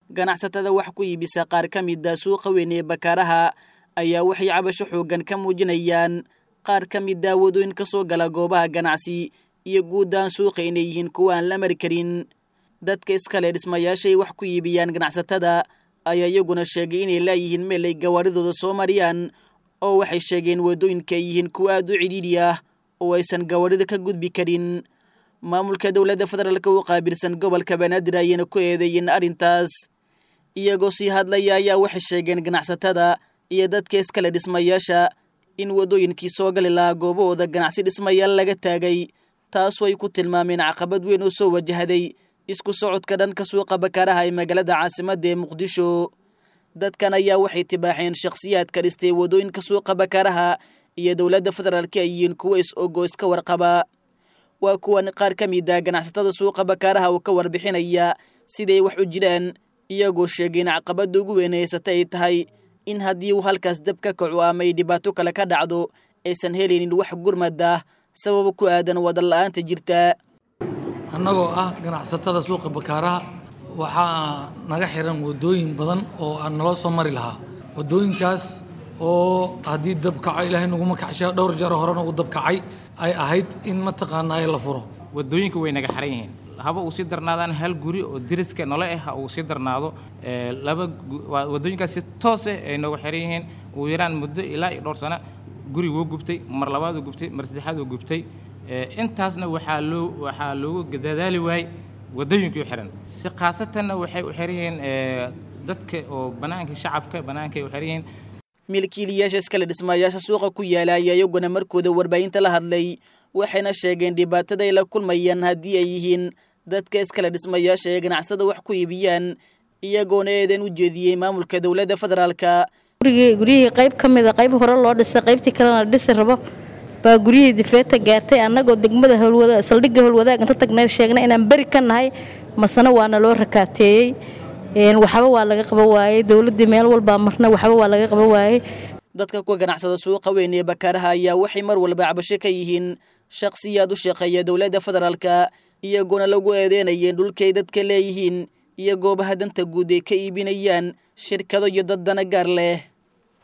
ganacsatada wax ku iibisa qaar ka mida suuqa weyn ee bakaaraha ayaa waxay cabasho xooggan ka muujinayaan qaar ka mida wadooyin ka soo gala goobaha ganacsi iyo guuddaan suuqa inay yihiin kuwa aan la mari karin dadka iskale dhismayaashay wax ku iibiyaan ganacsatada ayaa iyaguna sheegay inay laayihiin meel ay gawaaridooda soo mariyaan oo waxay sheegeen waddooyinka ay yihiin kuwa aad u cidhiidhi ah oo aysan gawaarida ka gudbi karin maamulka dowladda federaalka u qaabilsan gobolka banaadir ayayna ku eedeeyeen arrintaas iyagoo sii hadlaya ayaa waxay sheegeen ganacsatada iyo dadka iskale dhismayaasha in waddooyinkii soo gali lahaa goobahooda ganacsi dhismayaal laga taagay taasoo ay ku tilmaameen caqabad weyn oo soo wajahday isku socodka dhanka suuqa bakaaraha ee magaalada caasimadda ee muqdisho dadkan ayaa waxay tibaaxeen shakhsiyaadka dhistay waddooyinka suuqa bakaaraha iyo dowladda federaalka ay yihiin kuwo is-ogo iska warqaba waa kuwan qaar ka mid a ganacsatada suuqa bakaaraha oo ka warbixinaya siday wax u jiraan iyagoo sheegeen caqabadda ugu weyn haysata ay tahay in haddii uu halkaas dab ka kaco ama ay dhibaato kale ka dhacdo aysan helaynin wax gurmad ah sababa ku aadan wadan la-aanta jirta annagoo ah ganacsatada suuqa bakaaraha waxaa naga xiran waddooyin badan oo aan naloo soo mari lahaa waddooyinkaas oo haddii dab kaco ilaahay naguma kacsha dhowr jeer horena uu dab kacay ay ahayd in mataqaanaa la furo waddooyinka way naga xiran yihiin haba uu sii darnaadaan hal guri oo deriska nole ah ha uu sii darnaado laba waddooyinkaas si toos ah ay nooga xiran yihiin ugu yaraan muddo ilaa iyo dhowr sano guri wuu gubtay mar labaad uu gubtay mar saddexaad uu gubtay intaasna waxaa loo waxaa loogu dadaali waayey waddooyinkii u xiran si khaasatanna waxay u xiran yihiin dadka oo bannaanka shacabka bannaankay u xiran yihiin milkiilayaasha iskale dhismayaasha suuqa ku yaala ayaa iyaguna markooda warbaahinta la hadlay waxayna sheegeen dhibaatada ay la kulmayaan haddii ay yihiin dadka iskale dhismayaasha ee ganacsada wax ku iibiyaan iyagoona eedan u jeediyey maamulka dowladda federaalka guryihii qayb ka mida qayb hore loo dhisay qaybtii kalena dhisi rabo baa guryihii difeeta gaartay annagoo degmada howlwada saldhigga howlwadaag inta tagnay sheegnay inaan beri ka nahay masena waana loo rakaateeyey waxba waa laga qaba waayey dowladdii meel walbaa marna waxba waa laga qaba waayey dadka ku ganacsada suuqa weyn ee bakaaraha ayaa waxay mar walba cabasho ka yihiin shakhsiyaad u shaqeeya dowladda federaalka iyagoona lagu eedeynayeen dhulkay dadka leeyihiin iyo goobaha danta guud ay ka iibinayaan shirkado iyo dad dana gaar leh